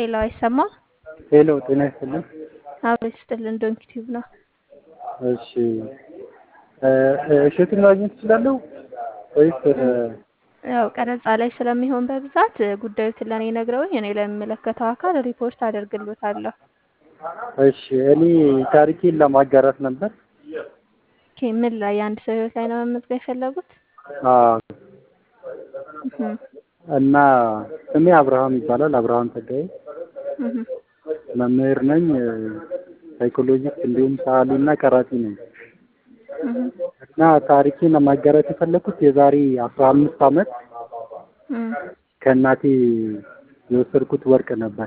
ሄሎ፣ አይሰማም? ሄሎ ጤና ይስጥልኝ። አብሮ ይስጥልን። ዶንኪ ቲዩብ ነው። እሺ እሸቱን ማግኘት እችላለሁ ወይስ? ያው ቀረጻ ላይ ስለሚሆን በብዛት ጉዳዩትን ለእኔ ነግረውኝ እኔ ለሚመለከተው አካል ሪፖርት አደርግሎታለሁ። እሺ እኔ ታሪኬን ለማጋራት ነበር። ኦኬ፣ ምን ላይ የአንድ ሰው ህይወት ላይ ነው መመዝገብ የፈለጉት? አዎ እህም፣ እና ስሜ አብርሃም ይባላል። አብርሃም ጸጋዬ እህም፣ መምህር ነኝ። ሳይኮሎጂስት እንዲሁም ሰዓሊ እና ቀራጺ ነኝ። እህም፣ እና ታሪኬን ለማጋራት የፈለኩት የዛሬ አስራ አምስት ዓመት እም፣ ከእናቴ የወሰድኩት ወርቅ ነበር።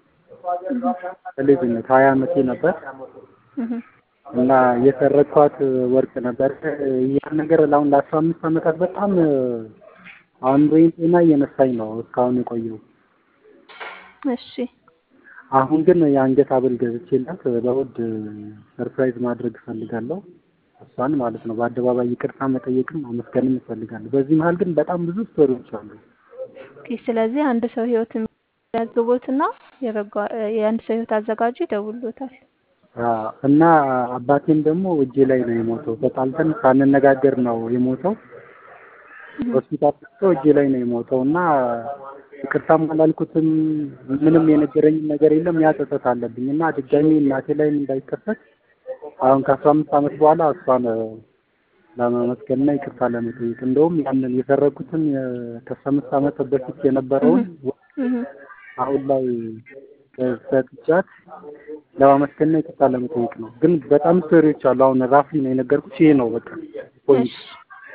ልጅነት ሀያ ዓመቴ ነበር እህም፣ እና የሰረኳት ወርቅ ነበር። ያን ነገር አሁን ለአስራ አምስት ዓመታት በጣም አእምሮዬን ጤና እየነሳኝ ነው እስካሁን የቆየው። እሺ፣ አሁን ግን የአንገት ሐብል ገዝቼላት በውድ ሰርፕራይዝ ማድረግ እፈልጋለሁ። እሷን ማለት ነው በአደባባይ ይቅርታ መጠየቅም ማመስገንም እፈልጋለሁ። በዚህ መሀል ግን በጣም ብዙ ስቶሪዎች አሉ። ኦኬ። ስለዚህ አንድ ሰው ህይወት የሚያዝግቦትና የበጎ የአንድ ሰው ህይወት አዘጋጁ ይደውሉታል። አዎ፣ እና አባቴም ደግሞ እጄ ላይ ነው የሞተው። ተጣልተን ሳንነጋገር ነው የሞተው። ሆስፒታል ገብቶ እጄ ላይ ነው የሞተው እና ይቅርታም አላልኩትም። ምንም የነገረኝም ነገር የለም። ያ ጸጸት አለብኝ እና ድጋሚ እናቴ ላይም እንዳይከሰት አሁን ከአስራ አምስት ዓመት በኋላ እሷን ለማመስገንና ይቅርታ ለመጠየቅ እንደውም ያንን የሰረኩትን ከአስራ አምስት ዓመት በፊት የነበረውን እህም፣ አሁን ላይ ሰጥቻት ለማመስገንና ይቅርታ ለመጠየቅ ነው። ግን በጣም ስቶሪዎች አሉ። አሁን ራፍሊ ነው የነገርኩሽ። ይሄ ነው በቃ ፖይንት። እሺ።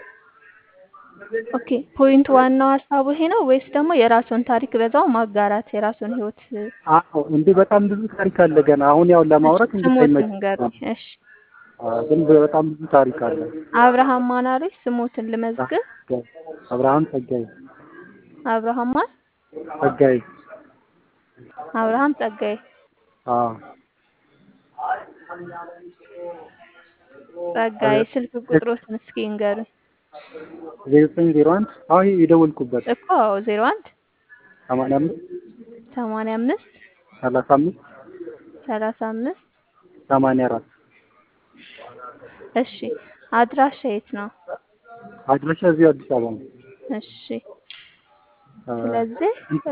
ኦኬ ፖይንት ዋናው ሀሳቡ ይሄ ነው ወይስ ደግሞ የራሱን ታሪክ በዛው ማጋራት የራሱን ህይወት አዎ እንዴ በጣም ብዙ ታሪክ አለ ገና። አሁን ያው ለማውራት ስሙት እንድታይመች ንገሩኝ። እሺ ግን በጣም ብዙ ታሪክ አለ። አብርሃም ማን አሉኝ? ስሙትን ልመዝግብ። አብርሃም ጸጋዬ አብርሃም ማን? ጸጋዬ አብርሃም ጸጋዬ። አዎ ጸጋዬ ስልክ ቁጥሮትን እስኪ ንገሩኝ። ዜሮ ዘጠኝ ዜሮ አንድ አዎ ይሄ የደወልኩበት እኮ ዜሮ አንድ ሰማንያ አምስት ሰማንያ አምስት ሰላሳ አምስት ሰላሳ አምስት ሰማንያ አራት እሺ አድራሻ የት ነው? አድራሻ እዚሁ አዲስ አበባ ነው። እሺ ስለዚህ